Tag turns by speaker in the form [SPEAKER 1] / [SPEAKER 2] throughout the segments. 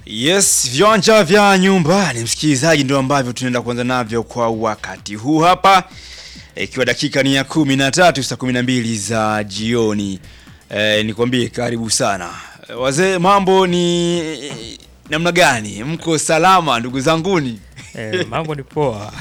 [SPEAKER 1] Yes, viwanja vya nyumbani msikilizaji, ndio ambavyo tunaenda kuanza navyo kwa wakati huu hapa, ikiwa dakika ni ya kumi na tatu saa kumi na mbili za jioni. E, nikwambie karibu sana e, wazee, mambo ni namna gani? Mko salama ndugu zanguni?
[SPEAKER 2] Eh, mambo ni poa.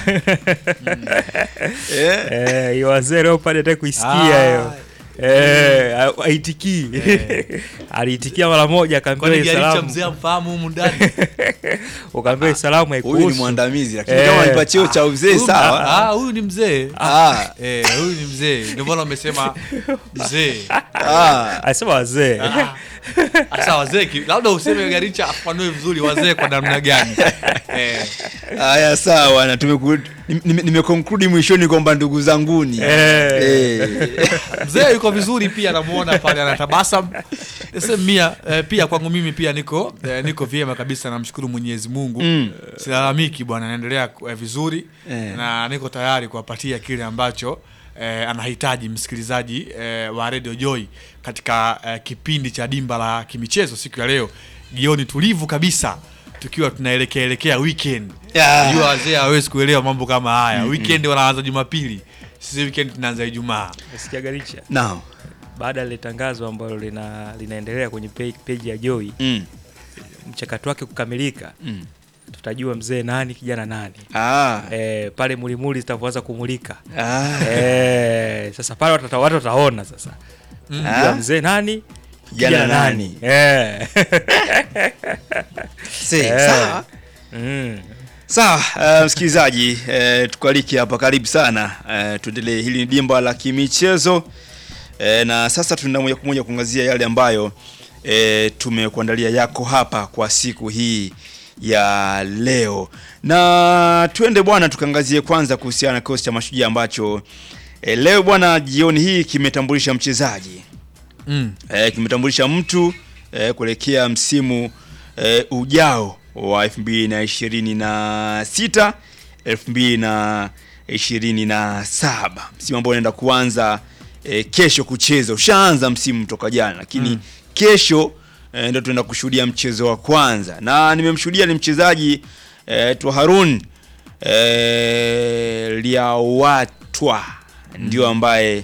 [SPEAKER 1] Eh?
[SPEAKER 2] Eh, hiyo wazee leo pale nataka kuisikia
[SPEAKER 3] Ah,
[SPEAKER 2] hiyo. Eh, ha- haitikii. Aliitikia mara moja
[SPEAKER 3] Kwani
[SPEAKER 2] akaambiwa
[SPEAKER 3] Garicha
[SPEAKER 2] salamu.
[SPEAKER 3] mzee amfahamu humu ndani?
[SPEAKER 2] Ukaambiwa salamu
[SPEAKER 1] Huyu ni
[SPEAKER 2] haikuhusu.
[SPEAKER 1] mwandamizi lakini
[SPEAKER 2] Eh.
[SPEAKER 1] kama nipa cheo cha uzee
[SPEAKER 3] Huyu-
[SPEAKER 1] sawa.
[SPEAKER 3] Ah, huyu ni mzee.
[SPEAKER 1] Ah,
[SPEAKER 3] Eh, huyu ni mzee. Ndio maana wamesema mzee.
[SPEAKER 1] ah.
[SPEAKER 2] Alisema wazee.
[SPEAKER 3] Ah. Sasa wazee ki- labda useme Garicha afanue vizuri wazee kwa namna gani. Eh,
[SPEAKER 1] Haya sawa, na tumeku- nime- nimekonkludi mwishoni kwamba ndugu zanguni
[SPEAKER 2] Eh.
[SPEAKER 1] Eh.
[SPEAKER 3] mzee yuko vizuri pia namuona pale anatabasam. Sasa mia eh, pia kwangu mimi pia niko eh, niko vyema kabisa namshukuru Mwenyezi Mungu.
[SPEAKER 1] Mm.
[SPEAKER 3] Silalamiki bwana naendelea eh, vizuri
[SPEAKER 1] Eh.
[SPEAKER 3] na niko tayari kuwapatia kile ambacho eh, anahitaji msikilizaji eh, wa Radio Joy katika eh, kipindi cha dimba la kimichezo siku ya leo jioni tulivu kabisa tukiwa tunaelekea elekea weekend.
[SPEAKER 1] Ya.
[SPEAKER 3] Jua wazee hawezi kuelewa mambo kama haya. Weekend wanaanza Jumapili. Sisi weekend tunaanza Ijumaa.
[SPEAKER 2] Nasikia Garicha.
[SPEAKER 1] Naam.
[SPEAKER 2] Baada ya lile tangazo ambalo lina linaendelea kwenye pe- peji ya Joy,
[SPEAKER 1] Mm.
[SPEAKER 2] mchakato wake kukamilika,
[SPEAKER 1] Mm.
[SPEAKER 2] tutajua mzee nani kijana nani.
[SPEAKER 1] Ah.
[SPEAKER 2] Eh, pale mulimuli zitapoanza kumulika.
[SPEAKER 1] Ah.
[SPEAKER 2] Eh, sasa pale watu wata- watu wataona sasa.
[SPEAKER 1] Ah.
[SPEAKER 2] Kujua mzee nani?
[SPEAKER 1] Kijana
[SPEAKER 2] Kijana
[SPEAKER 1] nani?
[SPEAKER 2] Eh.
[SPEAKER 1] Se,
[SPEAKER 2] Eh.
[SPEAKER 1] sawa.
[SPEAKER 2] Mm.
[SPEAKER 1] Sawa, uh, msikilizaji uh, tukualike hapa, karibu sana uh, tuendelee. Hili ni dimba la kimichezo uh, na sasa tunaenda moja kwa moja kuangazia yale ambayo uh, tumekuandalia yako hapa kwa siku hii ya leo, na tuende bwana, tukaangazie kwanza kuhusiana na kikosi cha Mashujaa ambacho uh, leo bwana, jioni hii kimetambulisha mchezaji
[SPEAKER 3] Mm.
[SPEAKER 1] eh, kimetambulisha mtu eh, kuelekea msimu eh, ujao wa 2026 2027 msimu ambao unaenda kuanza eh, kesho kucheza. Ushaanza msimu toka jana, lakini
[SPEAKER 3] Mm.
[SPEAKER 1] kesho eh, ndio tunaenda kushuhudia mchezo wa kwanza, na nimemshuhudia ni mchezaji eh, tu Harun eh, Liawatwa ndio ambaye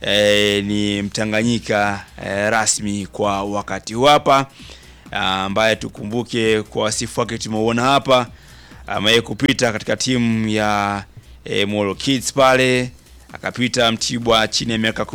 [SPEAKER 1] eh, ni Mtanganyika eh, rasmi kwa wakati huu hapa, ah, ambaye tukumbuke kwa wasifu wake tumeuona hapa, amewahi kupita katika timu ya eh, Molo Kids pale, akapita Mtibwa chini ya miaka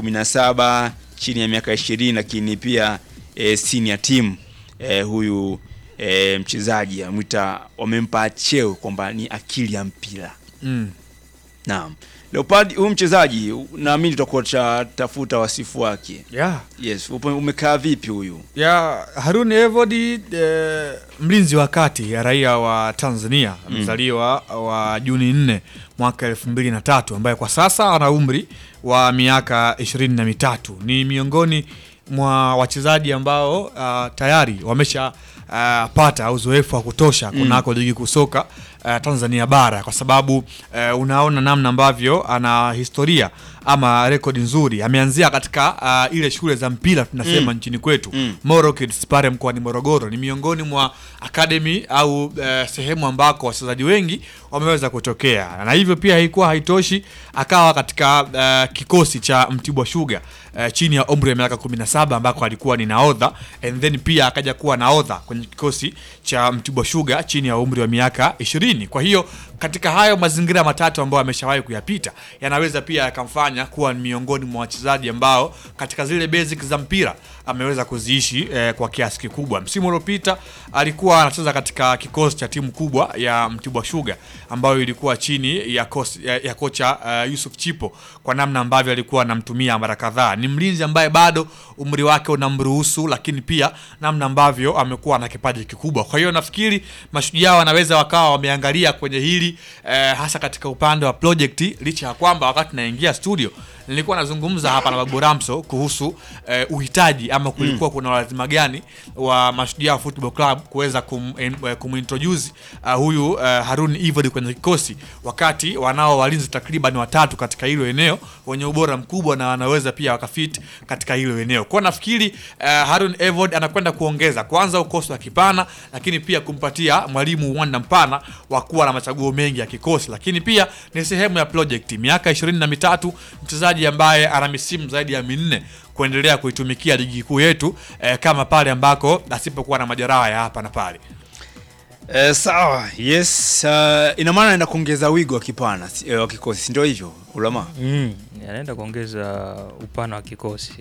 [SPEAKER 1] 17 chini ya miaka 20, lakini pia eh, senior team eh, huyu eh, mchezaji amwita, wamempa cheo kwamba ni akili ya mpira.
[SPEAKER 3] Mm.
[SPEAKER 1] Naam. Leopard huyu mchezaji naamini tutakuwa tafuta wasifu wake.
[SPEAKER 3] Yeah.
[SPEAKER 1] Yes, upo- umekaa vipi huyu?
[SPEAKER 3] ya Harun Evodi eh, mlinzi wa kati ya raia wa Tanzania mzaliwa wa Juni 4 mwaka elfu mbili na tatu ambaye kwa sasa ana umri wa miaka ishirini na mitatu ni miongoni mwa wachezaji ambao uh, tayari wamesha uh, pata uzoefu wa kutosha kunako ligi kuu soka uh, Tanzania bara kwa sababu uh, unaona namna ambavyo ana historia ama rekodi nzuri. Ameanzia katika uh, ile shule za mpira tunasema nchini kwetu
[SPEAKER 1] Mm.
[SPEAKER 3] Moro Kids pale mkoani Morogoro. Ni miongoni mwa academy au uh, sehemu ambako wachezaji wengi wameweza kutokea, na hivyo pia haikuwa haitoshi, akawa katika uh, kikosi cha Mtibwa Sugar uh, chini ya umri wa miaka 17 ambako alikuwa ni nahodha and then pia akaja kuwa nahodha kwenye kikosi cha Mtibwa Sugar chini ya umri wa miaka 20. Kwa hiyo katika hayo mazingira matatu ambayo ameshawahi kuyapita yanaweza pia yakamfanya kuwa ni miongoni mwa wachezaji ambao katika zile basic za mpira ameweza kuziishi eh, kwa kiasi kikubwa. Msimu uliopita alikuwa anacheza katika kikosi cha timu kubwa ya Mtibwa Sugar ambayo ilikuwa chini ya, kosi, ya, ya kocha uh, Yusuf Chipo kwa namna ambavyo alikuwa anamtumia mara kadhaa. Ni mlinzi ambaye bado umri wake unamruhusu, lakini pia namna ambavyo amekuwa na kipaji kikubwa. Kwa hiyo nafikiri mashujaa wanaweza wakawa wameangalia kwenye hili eh, hasa katika upande wa project, licha ya kwamba wakati naingia studio nilikuwa nazungumza hapa na Babu Ramso kuhusu eh, uhitaji ama kulikuwa kuna lazima gani wa Mashujaa Football Club kuweza kum, eh, kumintroduce uh, huyu uh, Harun Ivod kwenye kikosi wakati wanao walinzi takriban watatu katika hilo eneo wenye ubora mkubwa na wanaweza pia wakafit katika hilo eneo. Kwa nafikiri uh, Harun Evod anakwenda kuongeza kwanza ukosi wa uwanda kipana, lakini pia kumpatia mwalimu uwanda mpana wa kuwa na machaguo mengi ya kikosi, lakini pia ni sehemu ya project. Miaka ishirini na mitatu, mchezaji ambaye ana misimu zaidi ya minne kuendelea kuitumikia ligi kuu yetu eh, kama pale ambako asipokuwa na majeraha ya hapa na pale.
[SPEAKER 1] Eh, sawa yes uh, ina maana anaenda kuongeza wigo wa kipana si- eh, wa kikosi si ndio hivyo ulama
[SPEAKER 2] mm.
[SPEAKER 4] anaenda kuongeza upana wa kikosi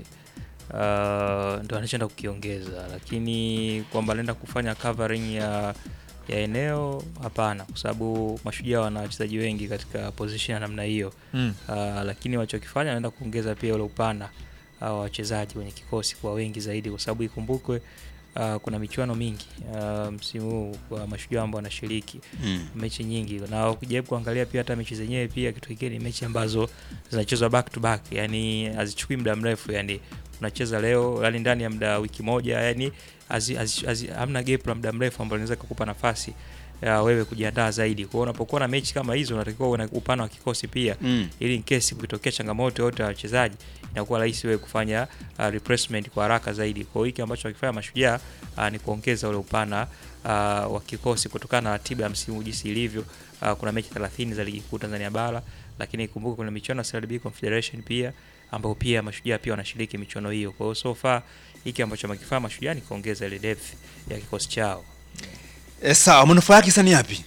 [SPEAKER 4] uh, ndo anachoenda kukiongeza, lakini kwamba anaenda kufanya covering ya ya eneo hapana, kwa sababu mashujaa wana wachezaji wengi katika position ya namna hiyo
[SPEAKER 3] Mm.
[SPEAKER 4] uh, lakini walichokifanya anaenda kuongeza pia ule upana uh, wa wachezaji kwenye kikosi kwa wengi zaidi, kwa sababu ikumbukwe uh, kuna michuano mingi uh, msimu huu kwa mashujaa ambao wanashiriki
[SPEAKER 1] mm.
[SPEAKER 4] mechi nyingi na ukijaribu kuangalia pia hata mechi zenyewe pia kitu kingine ni mechi ambazo zinachezwa back to back yani hazichukui muda mrefu yani unacheza leo yani ndani ya muda wiki moja yani hazi- hazi- hazi- hamna gap la muda mrefu ambalo linaweza kukupa nafasi ya wewe kujiandaa zaidi kwa hiyo unapokuwa na mechi kama hizo unatakiwa uwe na upana wa kikosi pia
[SPEAKER 1] Mm.
[SPEAKER 4] ili in case kukitokea changamoto yote ya wachezaji inakuwa rahisi wewe kufanya uh, replacement kwa haraka zaidi. Kwa hiyo hiki ambacho wakifanya mashujaa uh, ni kuongeza ule upana uh, wa kikosi kutokana na ratiba ya msimu jinsi ilivyo. Uh, kuna mechi 30 za ligi kuu Tanzania bara, lakini ikumbuke kuna michuano ya CRDB Confederation pia ambao pia mashujaa pia wanashiriki michuano hiyo. Kwa hiyo so far hiki ambacho wamekifanya mashujaa ni kuongeza ile depth ya kikosi chao.
[SPEAKER 1] Eh, sawa manufaa yake sasa ni yapi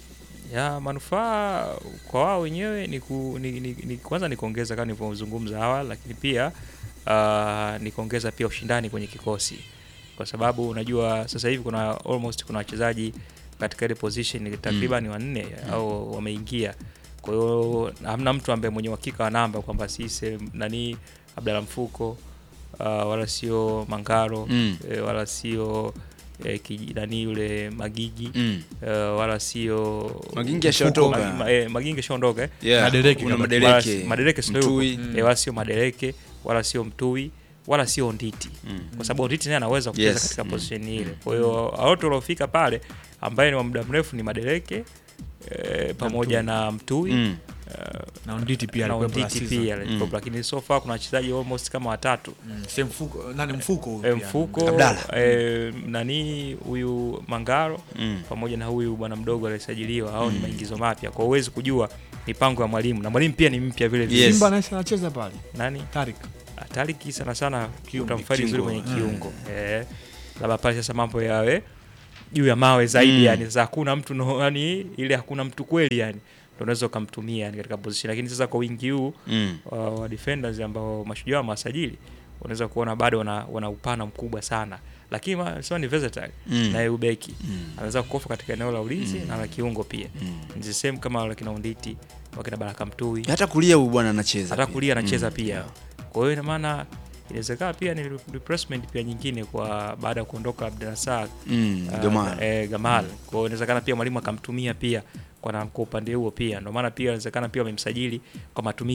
[SPEAKER 4] ya manufaa kwa wao wenyewe ni, ku, ni, ni, ni kwanza ni kuongeza kama nilivyozungumza awali, lakini pia uh, ni kuongeza pia ushindani kwenye kikosi, kwa sababu unajua sasa hivi kuna almost kuna wachezaji katika ile position takriban wanne au wameingia. Kwa hiyo hamna mtu ambaye mwenye uhakika wa namba kwamba si sehemu- nani Abdalla Mfuko uh, wala sio Mangaro
[SPEAKER 1] Mm.
[SPEAKER 4] eh, wala sio eh, kiji- nani yule Magigi
[SPEAKER 1] mm.
[SPEAKER 4] uh, wala sio
[SPEAKER 1] Magingi ashaondoka.
[SPEAKER 4] Ma- ma- eh, Magingi ashaondoka eh.
[SPEAKER 1] yeah.
[SPEAKER 3] Madereke
[SPEAKER 1] kuna
[SPEAKER 3] kama-
[SPEAKER 4] Wala
[SPEAKER 1] madereke
[SPEAKER 4] si- Madereke sio
[SPEAKER 1] Mtui.
[SPEAKER 4] yupo. Eh, wala sio Madereke wala sio Mtui wala sio Nditi
[SPEAKER 1] Mm.
[SPEAKER 4] kwa sababu Nditi naye anaweza kucheza
[SPEAKER 1] Yes.
[SPEAKER 4] katika
[SPEAKER 1] Mm.
[SPEAKER 4] position ile. Kwa hiyo wote waliofika pale ambaye ni wa muda mrefu ni Madereke eh, pamoja na Mtui
[SPEAKER 1] Mm.
[SPEAKER 4] eh,
[SPEAKER 3] na Nditi pia
[SPEAKER 4] na
[SPEAKER 3] alikuwepo last
[SPEAKER 4] Nditi
[SPEAKER 3] season.
[SPEAKER 4] pia alikuwepo, lakini so far kuna wachezaji almost kama watatu
[SPEAKER 3] Mm, same mfuko nani mfuko huyu
[SPEAKER 4] eh,
[SPEAKER 3] pia.
[SPEAKER 4] Mfuko
[SPEAKER 1] Abdalla.
[SPEAKER 4] eh, nani huyu Mangaro
[SPEAKER 1] Mm.
[SPEAKER 4] pamoja na huyu bwana mdogo aliyesajiliwa au ni maingizo mapya, kwa huwezi kujua mipango ya mwalimu, na mwalimu pia ni mpya vile vile.
[SPEAKER 1] Yes.
[SPEAKER 3] Simba naye anacheza pale
[SPEAKER 4] Nani
[SPEAKER 3] Tarik
[SPEAKER 4] Tariki sana sana
[SPEAKER 3] Kiungo,
[SPEAKER 4] utamfaidi vizuri
[SPEAKER 1] kiungo.
[SPEAKER 4] kwenye kiungo eh, labda pale sasa mambo yawe juu ya mawe zaidi
[SPEAKER 1] Mm.
[SPEAKER 4] yani sasa hakuna mtu no, yani ile hakuna mtu kweli yani ndio unaweza ukamtumia yani katika position, lakini sasa kwa wingi huu
[SPEAKER 1] Mm.
[SPEAKER 4] wa, wa defenders ambao mashujaa wamewasajili unaweza kuona bado wana, wana upana mkubwa sana, lakini ma- sema ni versatile
[SPEAKER 1] Mm.
[SPEAKER 4] na ubeki
[SPEAKER 1] Mm.
[SPEAKER 4] anaweza kukofa katika eneo la ulinzi
[SPEAKER 1] Mm.
[SPEAKER 4] na la kiungo pia
[SPEAKER 1] Mm.
[SPEAKER 4] ni the same kama wakina Unditi wakina Baraka Mtui
[SPEAKER 1] hata kulia huyu bwana anacheza
[SPEAKER 4] hata
[SPEAKER 1] pia.
[SPEAKER 4] kulia anacheza
[SPEAKER 1] Mm.
[SPEAKER 4] pia. Kwa hiyo ina maana inawezekana pia ni replacement pia nyingine kwa baada ya kuondoka Abdulrasaq
[SPEAKER 1] Mm.
[SPEAKER 4] uh,
[SPEAKER 1] Gamal.
[SPEAKER 4] eh, Gamal. Kwa hiyo inawezekana pia mwalimu akamtumia pia kwa, na- kwa upande huo pia, ndio maana pia inawezekana pia wamemsajili kwa matumizi